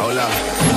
Hola.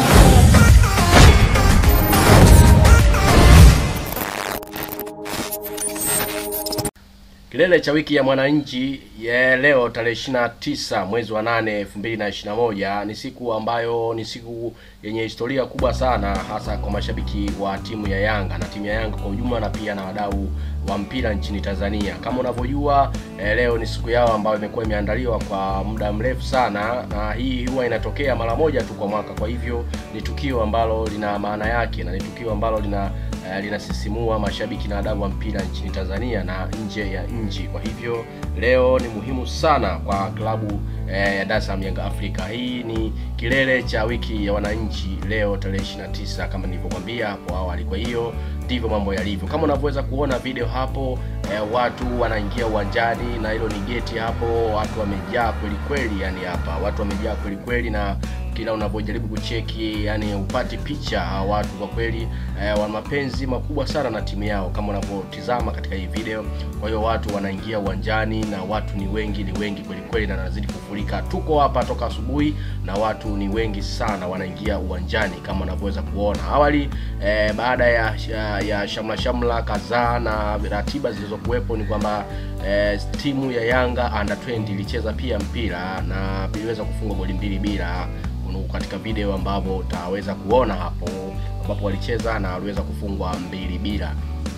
Kilele cha wiki ya mwananchi ya leo tarehe 29 mwezi wa 8 2021 ni siku ambayo ni siku yenye historia kubwa sana hasa kwa mashabiki wa timu ya Yanga na timu ya Yanga kwa ujumla na pia na wadau wa mpira nchini Tanzania. Kama unavyojua eh, leo ni siku yao ambayo imekuwa imeandaliwa kwa muda mrefu sana, na hii huwa inatokea mara moja tu kwa mwaka. Kwa hivyo ni tukio ambalo lina maana yake na ni tukio ambalo lina eh, linasisimua mashabiki na wadau wa mpira nchini Tanzania na nje ya nchi. Kwa hivyo leo ni muhimu sana kwa klabu eh, ya Dar es Salaam Yanga Afrika. Hii ni kilele cha wiki ya wananchi leo tarehe 29 kama nilivyokwambia hapo awali. Kwa hiyo ndivyo mambo yalivyo, kama unavyoweza kuona video hapo eh, watu wanaingia uwanjani na hilo ni geti hapo, watu wamejaa kweli kweli, yani hapa watu wamejaa kweli kweli na kila unavyojaribu kucheki yani upati picha hawa watu kwa kweli eh, wana mapenzi makubwa sana na timu yao kama unavyotizama katika hii video. Kwa hiyo watu wanaingia uwanjani na watu ni wengi, ni wengi kweli kweli, na nazidi kufurika. Tuko hapa toka asubuhi na watu ni wengi sana wanaingia uwanjani kama unavyoweza kuona. Awali eh, baada ya, ya, ya shamla shamla kadhaa na ratiba zilizokuwepo ni kwamba eh, timu ya Yanga under 20 ilicheza pia mpira na iliweza kufunga goli mbili bila katika video ambapo utaweza kuona hapo ambapo walicheza na waliweza kufungwa mbili bila.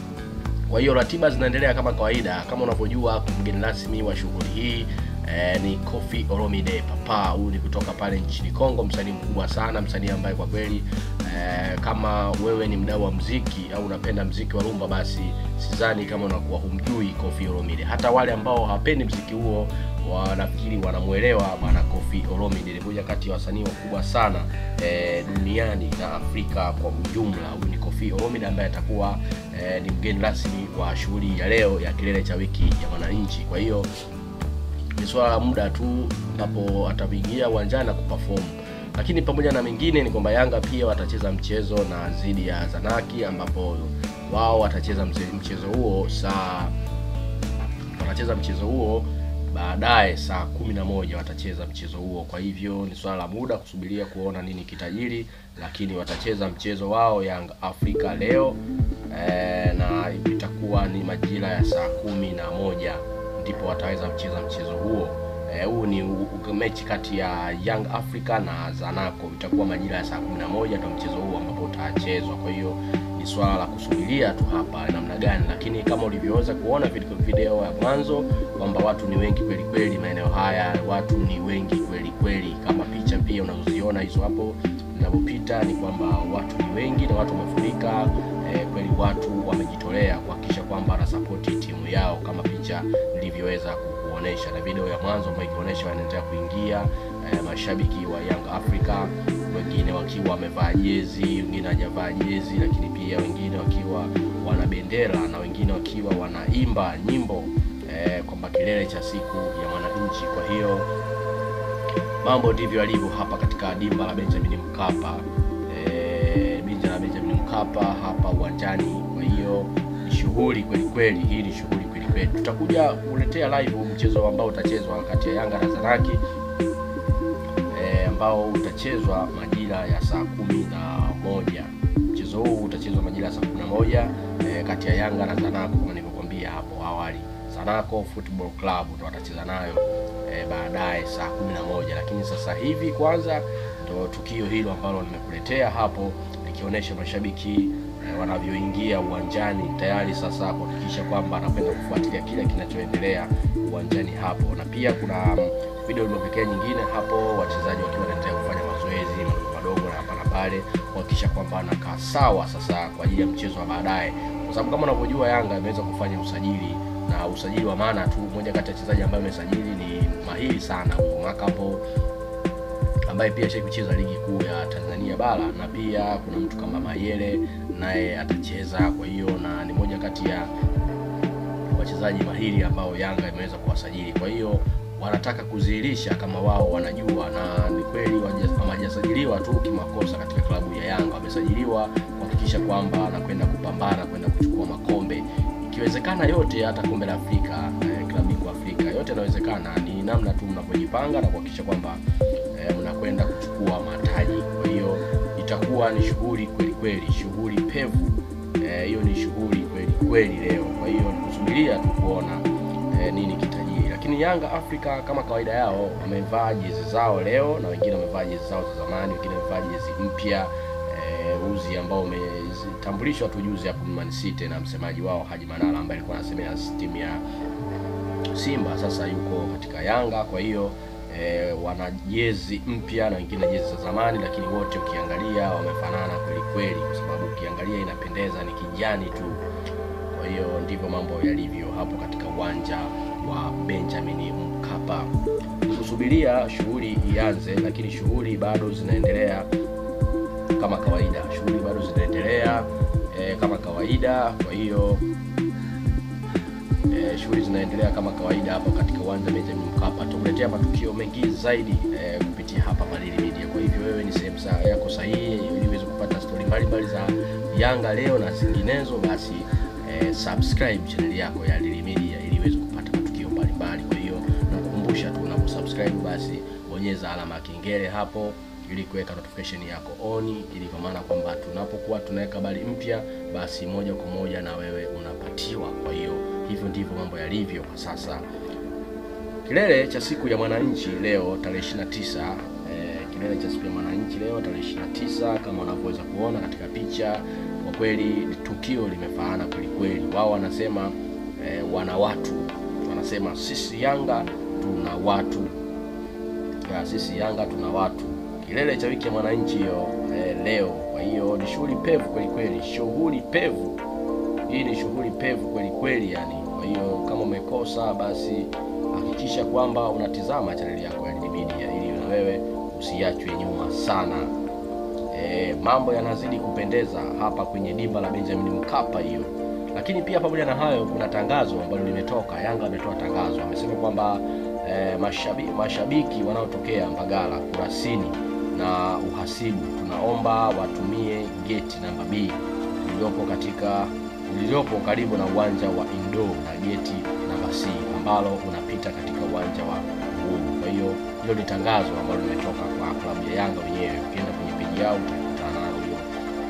Kwa hiyo ratiba zinaendelea kama kawaida. Kama unavyojua mgeni rasmi wa shughuli hii eh, ni Koffi Olomide Papa. Huyu ni kutoka pale nchini Kongo, msanii mkubwa sana, msanii ambaye kwa kweli eh, kama wewe ni mdau wa mziki au unapenda mziki wa rumba, basi sidhani kama unakuwa humjui Koffi Olomide. Hata wale ambao hawapendi mziki huo wanafikiri wanamwelewa bwana Koffi Olomide. Ni moja kati ya wasanii wakubwa sana eh, duniani na Afrika kwa ujumla. Huyu ni Koffi Olomide ambaye atakuwa eh, ni mgeni rasmi wa shughuli ya leo ya kilele cha wiki ya wananchi. Kwa hiyo ni swala la muda tu ambapo ataingia uwanjani na kuperform. Lakini pamoja na mengine ni kwamba Yanga pia watacheza mchezo na dhidi ya Zanaki ambapo wao watacheza mchezo huo saa watacheza mchezo huo baadaye saa kumi na moja watacheza mchezo huo. Kwa hivyo ni swala la muda kusubiria kuona nini kitajiri, lakini watacheza mchezo wao Young Africa leo e, na itakuwa ni majira ya saa kumi na moja ndipo wataweza kucheza mchezo huo. Huu e, ni mechi kati ya Young Africa na Zanaco, itakuwa majira ya saa kumi na moja ndio mchezo huo ambapo utachezwa. Kwa hiyo ni swala la kusubiria tu hapa namna gani, lakini kama ulivyoweza kuona video ya mwanzo kwamba watu ni wengi kweli kweli maeneo haya, watu ni wengi kweli kweli, kama picha pia unazoziona hizo hapo ninapopita, ni kwamba watu ni wengi na watu wamefurika eh, kweli watu wamejitolea kuhakikisha kwamba wanasapoti timu yao kama picha nilivyoweza kukuonesha, na video ya mwanzo ambayo ikionyesha wanaendelea kuingia eh, mashabiki wa Young Africa wengine wakiwa wamevaa jezi, wengine hawajavaa jezi, lakini pia wengine wakiwa wana bendera na wengine wakiwa wanaimba nyimbo eh, kwamba kilele cha siku ya mwananchi. Kwa hiyo mambo ndivyo yalivyo hapa katika dimba la Benjamin Mkapa, eh, dimba la Benjamin Mkapa hapa uwanjani. Kwa hiyo ni shughuli kweli kweli, hii ni shughuli kweli kweli. Tutakuja kuletea live mchezo ambao utachezwa kati ya Yanga na Zanaki ambao utachezwa majira ya saa kumi na moja. Mchezo huu utachezwa majira ya saa kumi na moja e, kati ya Yanga na Zanaco kama nilivyokuambia hapo awali. Zanaco Football Club ndo watacheza nayo e, baadaye saa kumi na moja, lakini sasa hivi kwanza ndo tukio hilo ambalo nimekuletea hapo likionyesha mashabiki e, wanavyoingia uwanjani tayari sasa kuhakikisha kwamba anapenda kufuatilia kile kinachoendelea uwanjani hapo, na pia kuna video iliyopekea nyingine hapo, wachezaji wakiwa wanaendelea kufanya mazoezi madogo madogo na hapa na pale, kuhakikisha kwamba anakaa sawa sasa kwa ajili ya mchezo wa baadaye, kwa sababu kama unavyojua Yanga imeweza kufanya usajili na usajili wa maana tu. Mmoja kati ya wachezaji ambaye amesajili ni mahiri sana Makapo, ambaye pia shai kucheza ligi kuu ya Tanzania bara, na pia kuna mtu kama Mayele naye atacheza. Kwa hiyo na ni moja kati ya wachezaji mahiri ambao Yanga imeweza kuwasajili, kwa hiyo wanataka kudhihirisha kama wao wanajua, na ni kweli hawajasajiliwa tu kimakosa katika klabu ya Yanga, wamesajiliwa kuhakikisha kwamba anakwenda kupambana kwenda kuchukua makombe, ikiwezekana yote, hata kombe la Afrika eh, klabu bingwa Afrika, yote yanawezekana. Ni namna tu mnavyojipanga na kuhakikisha kwamba eh, mnakwenda kuchukua mataji. Kwa itakuwa ni shughuli kweli kweli, shughuli pevu hiyo. E, ni shughuli kweli kweli leo. Kwa hiyo kusubiria tu kuona e, nini kitajiri, lakini Yanga Afrika kama kawaida yao wamevaa jezi zao leo, na wengine wamevaa jezi zao za zamani, wengine wamevaa jezi mpya e, uzi ambao umetambulishwa tu juzi hapo Man City na msemaji wao Haji Manara ambaye alikuwa anasemea timu ya Simba, sasa yuko katika Yanga. Kwa hiyo e, wana jezi mpya na wengine jezi za zamani, lakini wote ukiangalia wamefanana kweli kweli, kwa sababu ukiangalia inapendeza, ni kijani tu. Kwa hiyo ndivyo mambo yalivyo hapo katika uwanja wa Benjamin Mkapa. Kusubiria shughuli ianze, lakini shughuli bado zinaendelea kama kawaida, shughuli bado zinaendelea e, kama kawaida. Kwa hiyo e, shughuli zinaendelea kama kawaida hapo katika uwanja Benjamin Mkapa. Tukuletea matukio mengi zaidi e, kupitia hapa Padili Media. Kwa hivyo wewe ni sehemu yako sahihi ili uweze kupata stori mbalimbali za Yanga leo na zinginezo, basi e, subscribe channel yako ya Padili Media ili uweze kupata matukio mbalimbali. Kwa hiyo nakukumbusha tu unaposubscribe, basi bonyeza alama ya kengele hapo ili kuweka notification yako on, ili kwa maana kwamba tunapokuwa tunaweka habari mpya, basi moja kwa moja na wewe unapatiwa. Kwa hiyo hivyo ndivyo mambo yalivyo kwa sasa. Kilele cha siku ya mwananchi leo tarehe 29, eh, kilele cha siku ya mwananchi leo tarehe 29 kama unavyoweza kuona katika picha, kwa kweli tukio limefaana kweli kweli. Wao wanasema eh, wana watu, wanasema sisi Yanga tuna watu ya, sisi Yanga tuna watu kilele cha wiki ya mwananchi hiyo eh, leo. Kwa hiyo ni shughuli pevu kweli kweli, shughuli pevu hii ni shughuli pevu kweli kweli yani. Kwa hiyo kama umekosa, basi hakikisha kwamba unatizama chaneli yako ya Padili Media ili na wewe usiachwe nyuma sana. E, mambo yanazidi kupendeza hapa kwenye dimba la Benjamin Mkapa hiyo. Lakini pia pamoja na hayo, kuna tangazo ambalo limetoka. Yanga ametoa tangazo, amesema kwamba e, mashabiki, mashabiki wanaotokea Mbagala, Kurasini na Uhasibu tunaomba watumie geti namba B iliyopo katika iliyopo karibu na uwanja wa Indo na geti namba C ambalo unapita katika uwanja wa Uhuru. Kwa hiyo hilo ni tangazo ambalo limetoka kwa klabu ya Yanga wenyewe. Ukienda kwenye peji yao utakutana na hilo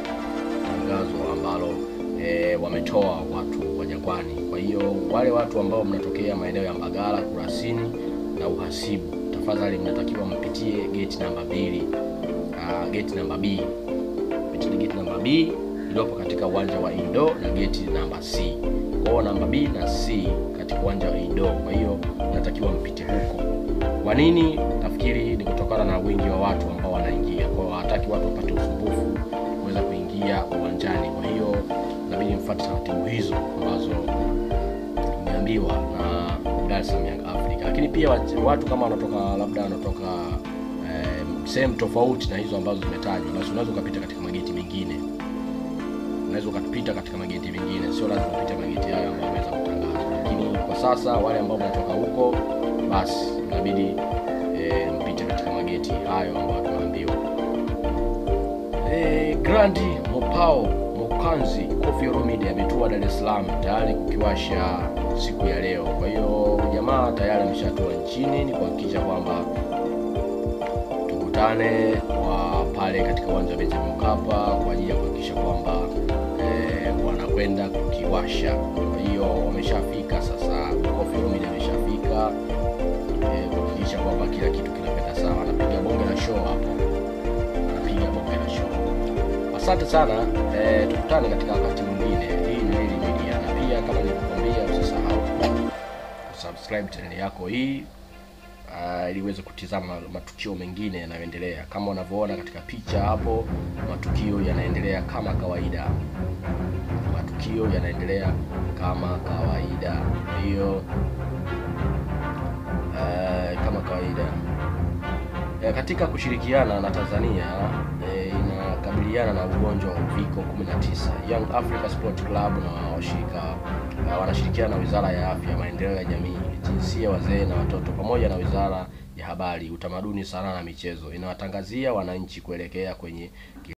tangazo ambalo e, wametoa watu wa Jangwani. Kwa hiyo wale watu ambao mnatokea maeneo ya Mbagala, Kurasini na Uhasibu, tafadhali mnatakiwa mpitie geti namba mbili, uh, geti namba B, pitie geti namba B iliyopo katika uwanja wa Indo na geti namba C. Kwa hiyo namba B na C katika uwanja wa Indo. Kwa hiyo natakiwa mpite huko. Kwa nini? Nafikiri ni kutokana na wingi wa watu ambao wanaingia. Kwa hiyo hawataki watu wapate usumbufu kuweza kuingia uwanjani. Kwa hiyo inabidi mfuate taratibu hizo ambazo imeambiwa na Dar es Salaam Young Africa. Lakini pia watu kama wanatoka labda wanatoka eh, sehemu tofauti na hizo ambazo zimetajwa, basi unaweza ukapita katika mageti mengine unaweza ukapita katika mageti mengine, sio lazima upite mageti hayo ambayo yameweza kutangazwa. Lakini kwa sasa wale ambao mnatoka huko, basi inabidi e, mpite katika mageti hayo ambayo tunaambiwa. E, Grandi Mopao Mokanzi Koffi Olomide ametua Dar es Salaam tayari kukiwasha siku ya leo. Kwa hiyo jamaa tayari ameshatua nchini, ni kuhakikisha kwamba tukutane wa pale katika uwanja wa Benjamin Mkapa kwa ajili ya kuhakikisha kwamba wanakwenda kukiwasha. Kwa hiyo wameshafika sasa, Koffi Olomide ameshafika kuhakikisha e, kwamba kila kitu kinakwenda sawa. Anapiga bonge la show hapo, anapiga bonge la show. Asante sana e, tukutane katika wakati mwingine. Hii ni Padili Media, na pia kama nilivyokuambia, usisahau kusubscribe channel yako hii Uh, ili uweze kutizama matukio mengine yanayoendelea. Kama unavyoona katika picha hapo, matukio yanaendelea kama kawaida, matukio yanaendelea kama kawaida. Kwa hiyo uh, kama kawaida uh, katika kushirikiana na Tanzania uh, inakabiliana na ugonjwa wa uviko 19, Young Africa Sport Club na washirika uh, wanashirikiana na Wizara ya Afya, Maendeleo ya Jamii jinsia, wazee na watoto pamoja na Wizara ya Habari, Utamaduni, Sanaa na Michezo inawatangazia wananchi kuelekea kwenye